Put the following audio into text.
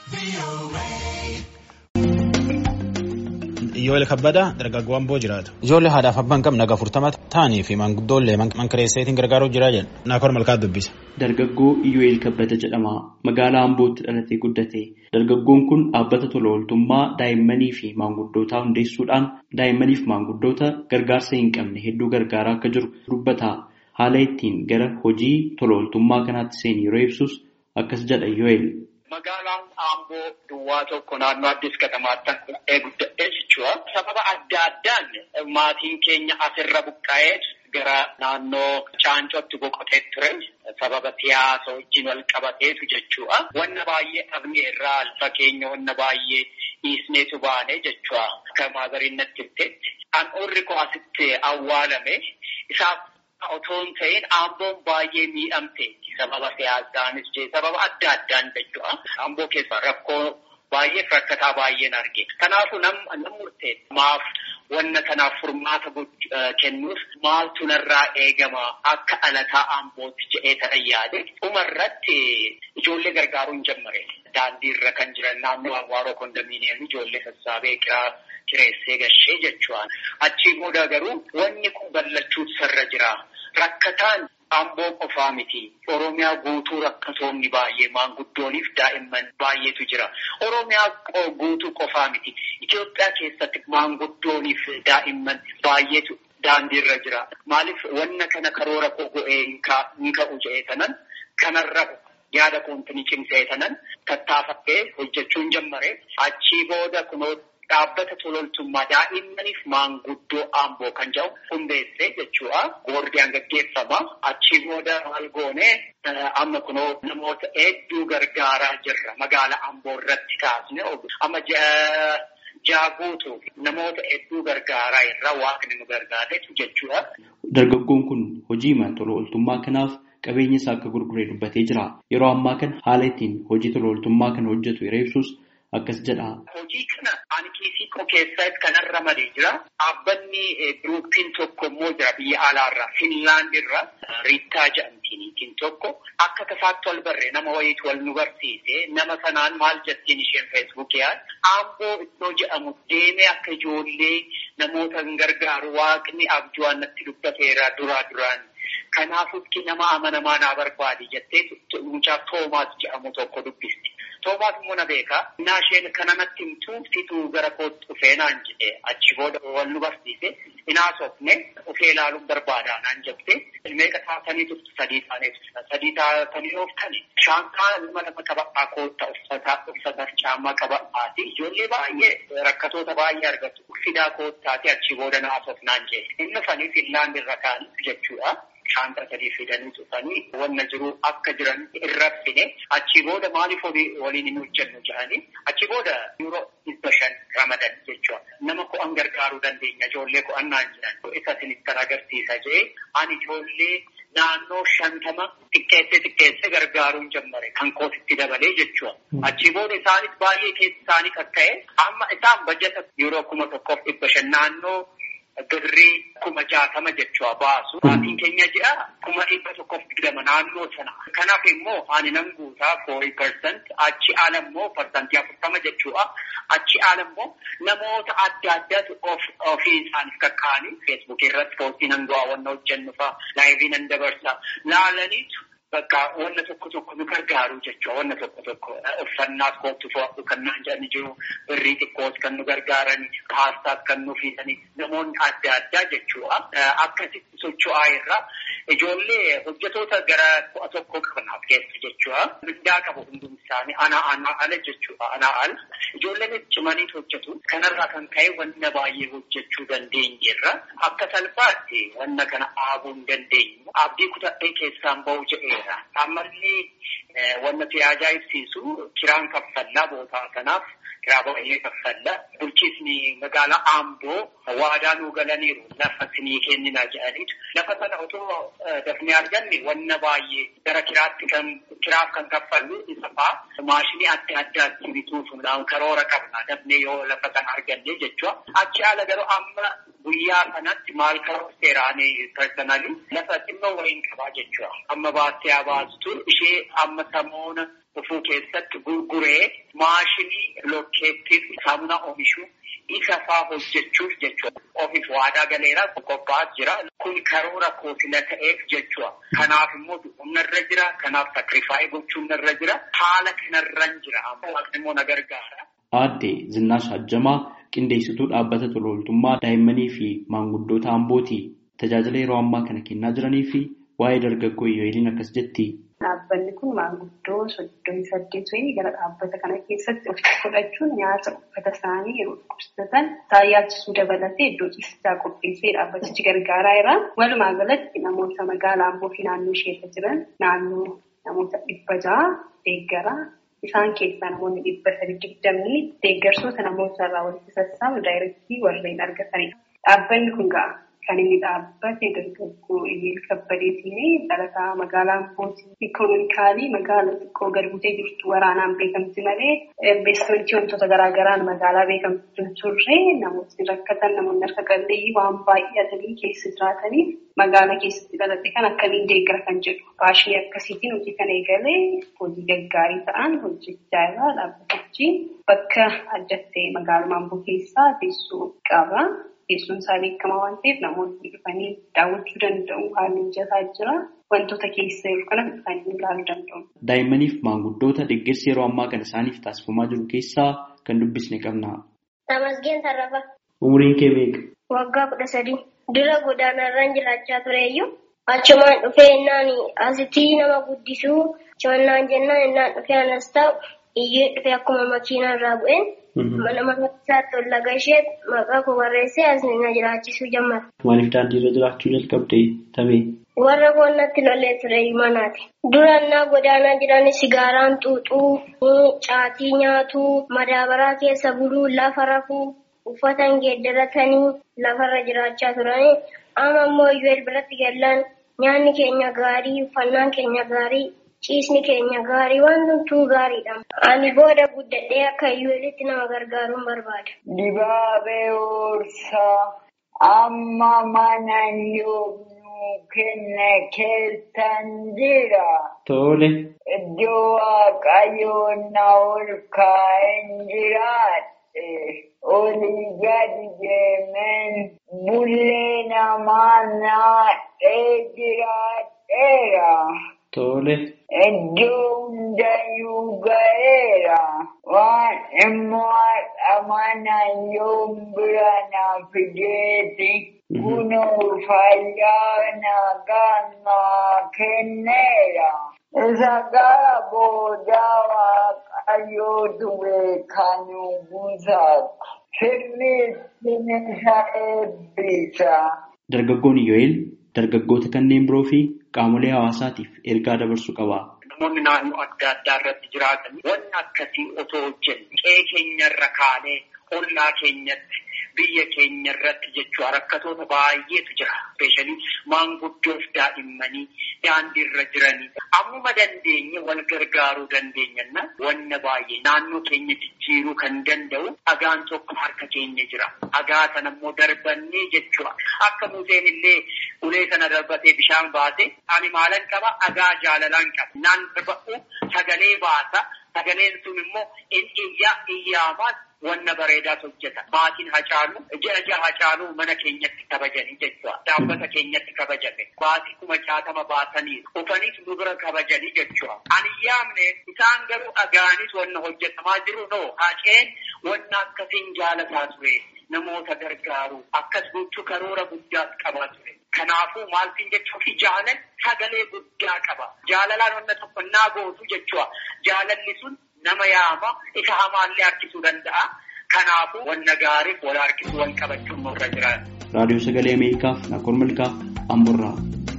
Iyyoolee kabbadaa dargaggoon boo jiraatu. Ijoollee haadhaaf abbaan qabna naga furtama ta'anii fi maanguddoollee mankareesseetiin gargaaruuf jiraa jedha. Naakoor malkaa dubbisa. Dargaggoo Iyyoo'eel Kabbada jedhama. Magaalaa Ambootti dhalatee guddate. Dargaggoon kun dhaabbata tola ooltummaa daa'immanii fi maanguddootaa hundeessuudhaan daa'immanii fi maanguddoota gargaarsa hin qabne hedduu gargaaraa akka jiru dubbata. Haala ittiin gara hojii tola ooltummaa kanaatti seene yeroo ibsus akkas jedha Iyyoo'eel. Magaalaan Amboo duwwaa tokko naannoo Addis Katamaatti guddadhee jechuudha. Sababa adda addaan maatiin keenya asirra buqqa'ee gara naannoo Caancootti boqotee ture. Sababa siyaasa wajjin wal qabateetu jechuudha. Wanna baay'ee dhabnee irraa alfa keenya wanna baay'ee dhiisneetu baane jechuudha. Akka maazariin natti himteetti. Handhuurri koo asitti awwaalame isaaf otoo hin ta'in Amboon baay'ee miidhamte. Sababa siyaasaanis jee sababa adda addaan jechuudha. Amboo keessa rakkoo baay'eef rakkataa baay'een arge. Kanaafuu nam murtee maaf wanna kanaaf furmaata kennuuf maaltu narraa eegama akka alataa Ambootti jedhee tana yaade. Dhumarratti ijoollee gargaaruu hin jammare. Daandii irra kan jiran naannoo Awwaaroo kondominiyeemii ijoollee sassaabee kiraa kireessee gashee jechuudha. Achii booda garuu wanni kun ballachuutu sarra jira. Rakkataan Amboo qofaa miti. Oromiyaa guutuu rakkatoonni baay'ee maanguddooniif daa'imman baay'eetu jira. Oromiyaa guutuu qofaa miti. Itoophiyaa keessatti maanguddooniif daa'imman baay'eetu daandiirra jira. Maaliif wanna kana karoora koo go'ee hin ka'u jedhee tanan kanarra yaada koontinii cimsee tanan tattaafadhee hojjechuu hin jammare. Achii booda kunoo dhaabbata tololtummaa daa'immaniif maanguddoo Amboo kan jedhu hundeessee jechuudha. Boordiyaan gaggeeffama. Achii booda maal goone amma kunoo namoota hedduu gargaaraa jirra. Magaalaa Amboo irratti kaasne amma jaaguutu namoota hedduu gargaaraa irra waaqni nu gargaaretu jechuudha. Dargaggoon kun hojii tola ooltummaa kanaaf qabeenya isaa akka gurguree dubbatee jira. Yeroo ammaa kana haala ittiin hojii tola ooltummaa kana hojjetu yeroo ibsus akkas jedha. Hojii kana ani kiisii koo keessatti kanarra malee jira. Dhaabbanni biroottiin tokko immoo jira biyya alaarraa Finlaand irraa Riittaa jedhamtiin tokko akka tasaatti wal barree nama wayiitu wal nu barsiise nama sanaan maal jettiin isheen feesbuukiyaan Amboo iddoo jedhamu deemee akka ijoollee namoota hin gargaaru waaqni abjuu natti dubbateera duraa duraan. Kanaafuu nama amanamaa naa barbaadi jettee mucaa Toomaas jedhamu tokko dubbisti. Toomaas immoo na beekaa. Innaa isheen kana natti himtuu situu gara kootti dhufee naan jedhee achi booda wal nu barsiise. Inaasofne dhufee ilaaluun barbaadaa naan jettee meeqa taatanii turte sadii taanee turte sadii taatanii ooftani. Shaankaa ilma lama qaba'aa kootta uffataa uffata caammaa qaba'aati. Ijoollee baay'ee rakkatoota baay'ee argatu. Fidaa koottaati achi booda naasof naan jedhe. Inni fanii Finlaand irra kaa'anii jechuudha. Shaanta sadii fidanii dhufanii wanna jiru akka jiran irra fine achii booda maaliif waliin hin hojjennu jedhanii achii booda yeroo dhibba shan ramadan jechuudha. Nama ko'an gargaaruu dandeenya ijoollee ko'an naan jedhan isa kan agarsiisa jedhee ani ijoollee naannoo shantama xiqqeessee xiqqeessee gargaaruun jammare kan kootitti dabalee jechuudha. Achii booda isaanis baay'ee keessa isaanii kan ta'e amma isaan bajjata yeroo kuma tokkoof dhibba shan naannoo birrii kuma jaatama jechuudha baasu. Maatiin keenya jedha kuma dhibba tokkoof digdama naannoo sana. Kanaaf immoo ani nan guutaa foorii persent achi ala immoo parsantii afurtama jechuudha. Achi ala immoo namoota adda addaatu ofii isaaniif kakkaa'anii feesbuukii irratti poostii nan du'aa wanna hojjennu fa'a laayivii nan dabarsa laalaniitu. Bakka wanna tokko tokko nu gargaaru jechuudha. Wanna tokko tokko uffannaas kootu fo'atu kan naan jedhani jiru. Birrii xiqqoos kan nu gargaarani. Paastaas kan nu fiidani. Namoonni adda addaa jechuudha. Akkasitti socho'aa irra ijoollee hojjetoota gara ku'a tokko qabanaaf keessa jechuudha. Mindaa qabu hundum isaanii anaa anaa ala jechuudha. Anaa ala. Ijoolleen cimanii hojjetu. Kanarraa kan ka'e wanna baay'ee hojjechuu dandeenyeerra. Akka salphaatti wanna kana dhaabuu hin dandeenyu. Abdii kutadhee keessaan bahu jedhee Ammallee wanti ajaa'ibsiisu kiraan kaffallaa bootaa kanaaf kiraa baay'ee kaffalla. Bulchiisni magaalaa Amboo waadaa nuu galaniiru lafa sinii kennina jedhaniitu. Lafa sana otoo dafnee arganne wanna baay'ee gara kiraatti kan kiraaf kan kaffallu isa fa'aa maashinii adda addaatti bituufuudhaan karoora qabna dafnee yoo lafa sana arganne jechuudha. Achi ala garuu amma guyyaa kanatti maal karoora seeraanii personally lafa xinnoo wayiin qabaa jechuudha. Amma baastee baastu ishee amma samoona dhufuu keessatti gurguree maashinii lokkeettiif saamunaa oomishuu isa faa hojjechuuf jechuudha. Ofiif waadaa galeera qophaa'aa jira. Kun karoora koofila ta'eef jechuudha. Kanaaf immoo humnarra jira. Kanaaf sakrifaayii gochuun narra jira. Haala kanarran jira. Waaqni immoo na gargaara. Aadde Zinnaash Hajjamaa qindeessituu dhaabbata tola ooltummaa daa'immanii fi maanguddoota Ambooti. Tajaajila yeroo ammaa kana kennaa jiranii fi waa'ee dargaggoo Iyyoeliin akkas jetti. Dhaabbanni kun maanguddoo soddomii saddeet wayii gara dhaabbata kana keessatti of fudhachuun nyaata uffata isaanii yeroo dhukkubsatan isaan yaachisuu dabalatee iddoo ciisichaa qopheessee dhaabbatichi gargaaraa jira. Walumaa galatti namoota magaalaa Amboo fi naannoo isheerra jiran naannoo namoota dhibba ja'a deeggara. Isaan keessaa namoonni dhibba sadii digdamni deeggarsoota namoota irraa walitti sassaabu daayirektii warreen argatanidha. Dhaabbanni kun ga'a. Kan inni dhaabbate dargaggoo Iyyeel Kabbadeetiin dhalataa magaalaa Ambootii ikonomikaalii magaalaa xiqqoo gad buutee jirtu waraanaan beekamti malee investimentii wantoota garaagaraan magaalaa beekamtu hin turre namootni rakkatan namoonni harka qalleeyyii waan baay'atanii keessa jiraataniif magaalaa keessatti dhalate kan akkamiin deeggara kan jedhu faashinii akkasiitiin hojii kana eegalee hojii gaggaarii ta'an hojjechaa irraa dhaabbatichi bakka adda ta'e magaalaa Amboo keessaa teessoo qaba. Teessoon isaa beekamaa waan ta'eef namoonni dhufanii daawwachuu danda'u. Haalli mijataa jira. Wantoota keessa jiru kana dhufanii ilaaluu danda'u. Daa'immaniif maanguddoota deeggarsi yeroo ammaa kana isaaniif taasifamaa jiru keessaa kan dubbisne qabna. Tamasgeen Tarrafa. Umriin kee meeqa? Waggaa kudha sadii. Dura godaanarraan jiraachaa tureeyyuu achumaan dhufee innaan asitti nama guddisuu simannaan jennaan innaan dhufee anas ta'u iyyee dhufee akkuma makiinaa irraa bu'een. Mana mana isaatti ol laga ishee maqaa koo barreessee as na jiraachisuu jammata. Maaliif daandii irra jiraachuu jalqabde tamee? Warra koonnatti lollee ture manaati. Durannaa godaanaa jiran sigaaraan xuuxuu, caatii nyaatuu, madaabaraa keessa buluu, lafa rafuu, uffata geeddaratanii lafarra jiraachaa turanii. Amma immoo iyyuu biratti gallaan nyaanni keenya gaarii, uffannaan keenya gaarii. Ciisni keenya gaarii waan hunduu gaariidha. Ani booda guddadhee akka iyyuulitti nama gargaaruun barbaada. Dibaabee Hoorsaa amma mana yoomuu kenna keessan jira. Tole. Iddoo waaqayyoon na ol kaa'een jiraadhe. Olii gadi deemeen bullee namaa naadhee jiraadheera. Tole. Iddoo hundayyuu ga'eera. Waan immoo haadha manaa yoom bira na fideeti. Kunoo fayyaa nagaa naa kenneera. Isa gara boodaa waaqayyootu beekanu buusaatu. Sirriitti isa eebbisa. Dargaggoon Iyyo'eel dargaggoota kanneen biroo fi qaamolee hawaasaatiif ergaa dabarsuu qaba. Namoonni naannoo adda addaa irratti jiraatan wanni akkasii otoo hojjenne qe'ee keenyarra kaanee ollaa keenyatti biyya keenya irratti jechuudha rakkatoota baay'eetu jira. Ispeeshaalii maanguddoof daa'immanii daandii irra jiranii ammuma dandeenye wal gargaaruu dandeenyanna wanna baay'ee naannoo keenya jijjiiruu kan danda'u dhagaan tokko harka keenya jira. Dhagaa sana immoo darbannee jechuudha. Akka Museen illee ulee sana darbatee bishaan baase ani maalan qaba dhagaa jaalalaan qaba. Naan darba'u sagalee baasa. Sagaleen sun immoo in iyyaa iyyaamaan wanna bareedaas hojjeta. Maatiin hacaalu, ji'a ji'a hacaalu mana keenyatti kabajanii jechuudha. Dhaabbata keenyatti kabajame. Baasii kuma jaatama baasanii dhufaniis nu bira kabajanii jechuudha. Ani yaamne isaan garuu dhagaanis wanna hojjetamaa jiru noo haceen wanna akkasiin jaalataa ture. Namoota gargaaru akkas gochuu karoora guddaas qabaa ture. Kanaafuu maaltiin jechuuf jaalan sagalee guddaa qaba. Jaalalaan wanna tokko naa gootu jechuudha. Jaalalli sun nama yaama isa hamaallee harkisuu danda'a. Kanaafuu wanna gaariif wal harkisuu wal qabachuun nurra jira. Raadiyoo Sagalee Ameerikaaf Naakol Malkaa Amburraa.